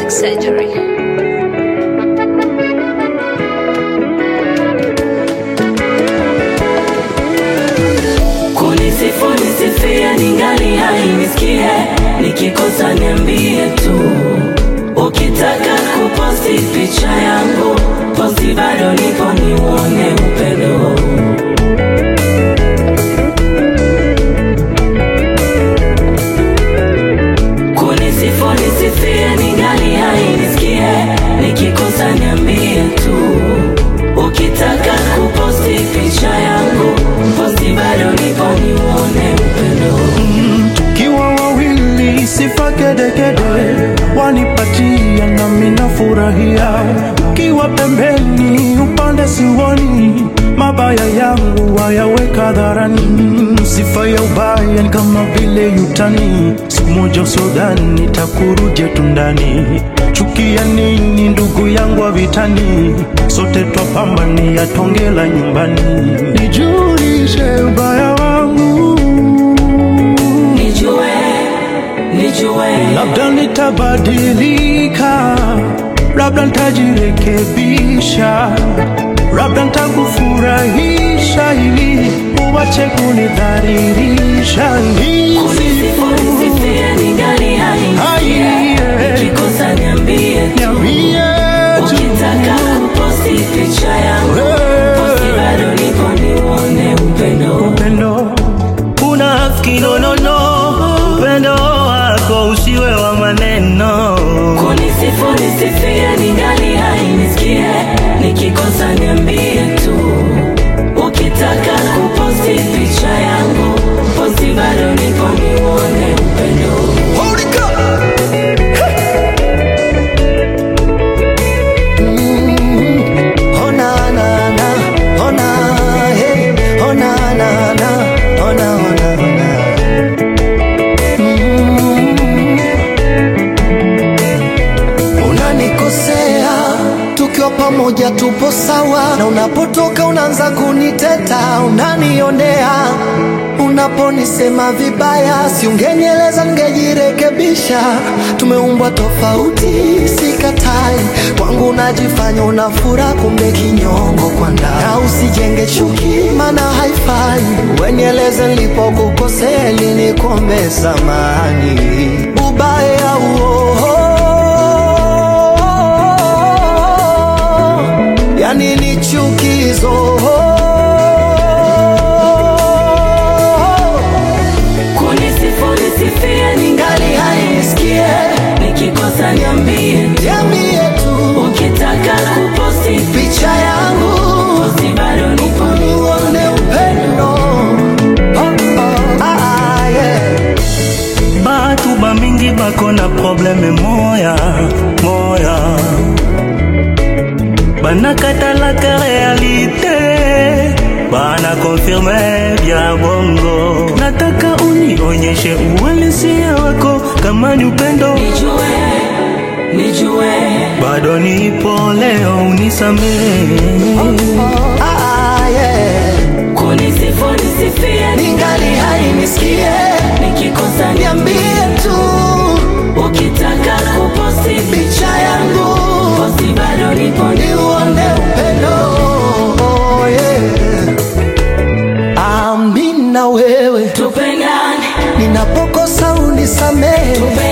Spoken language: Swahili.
plastic surgery. Kunisifu nisifie ningali hai nisikie, nikikosa niambie tu. Ukitaka kuposti picha yangu, posti bado nipo niuone upendo. Kunisifu nisifie ningali hai nisikie, nikikosa niambie tu. Ukitaka kuposti picha yangu, posti bado nipo niuone upendo. Kiwa wawili sifa kedekede wanipatia nami nafurahia, kiwa pembeni upande siwoni mabaya yangu wayaweka dharani. Sifa ya ubaya ni kama vile yutani, siku moja usodhani takuruje tundani. Chukia nini ndugu yangu wa vitani, sote twapambania tonge la nyumbani. Nijulishe ubaya wangu Nijue, nijue, labda nitabadilika, labda nitajirekebisha, labda nitakufurahisha ili uwache kunidhalilisha. kunisifu nisifie ningali hai Hai, nisikie, yeah. nikikosa niambie tu. Niambie tu. Ukitaka kuposti picha yangu, posti bado nipo niuone upendo. Upendo Unafiki no no no, upendo wako usiwe wa maneno. Kunisifu nisifie ningali hai nisikie, nikikosa niambie tu. Ukitaka kuposti picha yangu, posti bado nipo niuone upendo. Oh na na na, oh na hey, oh na na na, oh na oh na oh na. Mm. Unanikosea tukiwa pamoja tupo sawa, na unapotoka unaanza kuniteta, unanionea unaponisema vibaya, si ungenieleza ningejirekebisha. Tumeumbwa tofauti, sikatai. Kwangu unajifanya una furaha, kumbe kinyongo kwa ndani. Na usijenge chuki, maana haifai. Wenieleze nilipokukosea, ili nikombe samani ubaya huo yani ni chukizo Kunisifu nisifie ningali hai nisikie, nikikosa niambie tu. Niambie tu Ukitaka kuposti picha yangu posti bado nipo uone upendo oh, oh, ah, ah, yeah. Batu bamingi bako na probleme moya moya, banakatalaka realite bana konfirme bya bongo. Nataka unionyeshe uhalisia wako, kama ni upendo Nijue, nijue, bado nipo leo, unisamehe Ah, ah, yeah. kunisifu nisifie ningali hai nisikie nikikosa niambie tu Ukitaka kuposti picha yangu posti bado nipo niuone upendo oh, yeah. Amina wewe tupendane, ninapokosa unisamehe